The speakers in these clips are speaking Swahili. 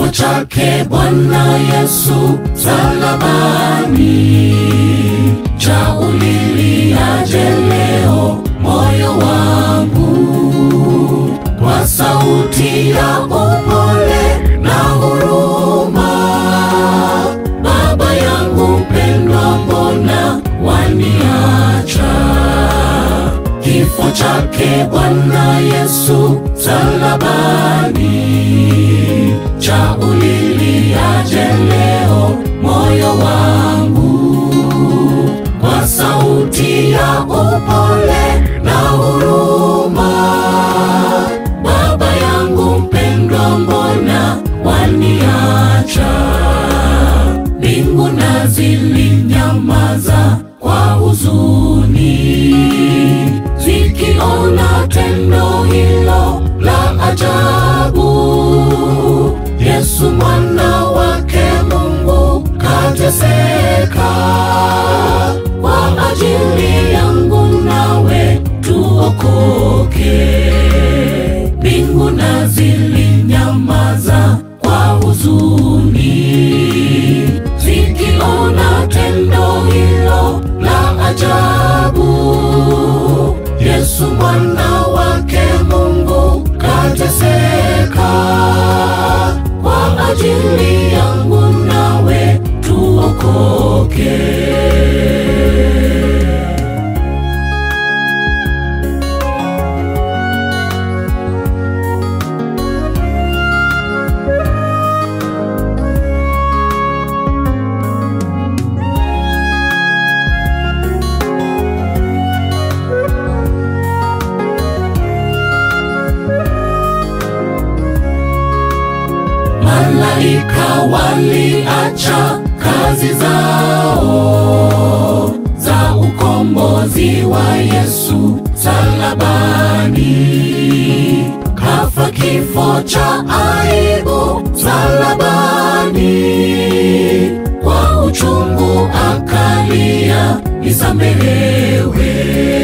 kifo chake Bwana Yesu salabani, cha uliliaje leo moyo wangu, kwa sauti ya upole na huruma. Baba yangu mpendwa, mbona waniacha? Kifo chake Bwana Yesu salabani, cha uliliaje leo moyo wangu, kwa sauti ya upole na huruma. Baba yangu mpendwa, mbona waniacha? Mbingu na zilinyamaza kwa huzuni, zikiona tendo hilo la ajabu. Yesu mwana wake Mungu kateseka kwa ajili yangu nawe tuokoke. Mbingu na zilinyamaza kwa huzuni, zikiona tendo hilo la ajabu. Yesu mwana wake Mungu kateseka kwa ajili yangu nawe tuokoke. Malaika waliacha kazi zao za ukombozi wa Yesu salabani, kafa kifo cha aibu salabani, kwa uchungu akalia nisamehewe.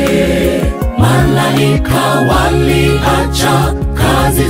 Malaika waliacha kazi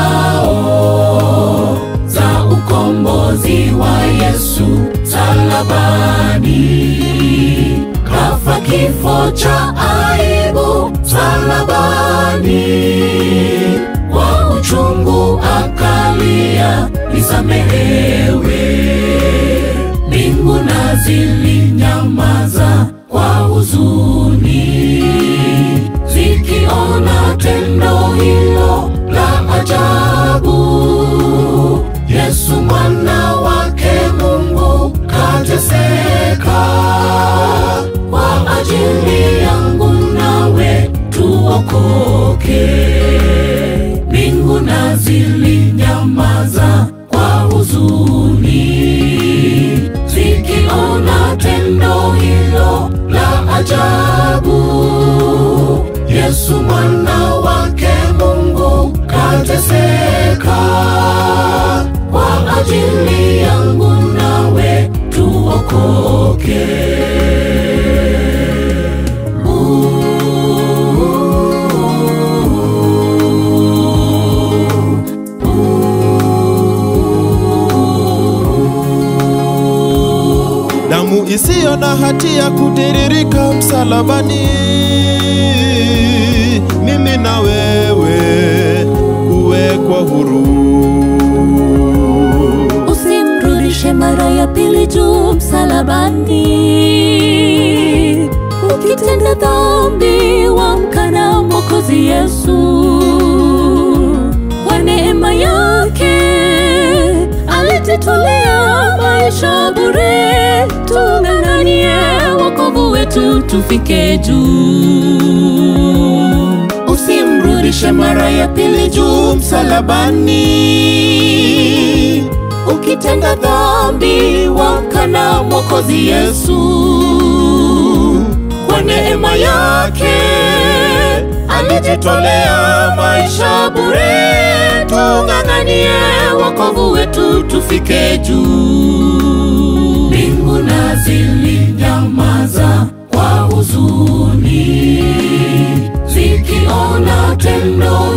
zao za ukombozi wa Yesu salabani, kafa kifo cha aibu salabani, kwa uchungu akalia nisamehewe. Mbingu na zilinyamaza kwa huzuni, zikiona tendo hilo la ajabu. Yesu mwana wake Mungu kateseka kwa ajili yangu nawe tuokoke. Mbingu na zilinyamaza kwa huzuni, zikiona tendo hilo la ajabu. Yesu mwana wake Mungu kateseka kwa ajili yangu nawe tuokoke. damu isiyo na hatia kutiririka msalabani, mimi na wewe kuwekwa huru. Usimrudishe mara ya pili juu msalabani. Ukitenda dhambi, wamkana Mwokozi Yesu. Kwa neema yake alijitolea maisha bure, tung'ang'anie wokovu wetu tufike juu. Usimrudishe mara ya pili juu msalabani. Ukitenda dhambi, wamkana Mwokozi Yesu. Kwa neema yake alijitolea maisha bure, tung'ang'anie wokovu wetu tufike juu. Mbingu na zilinyamaza kwa huzuni zikiona tendo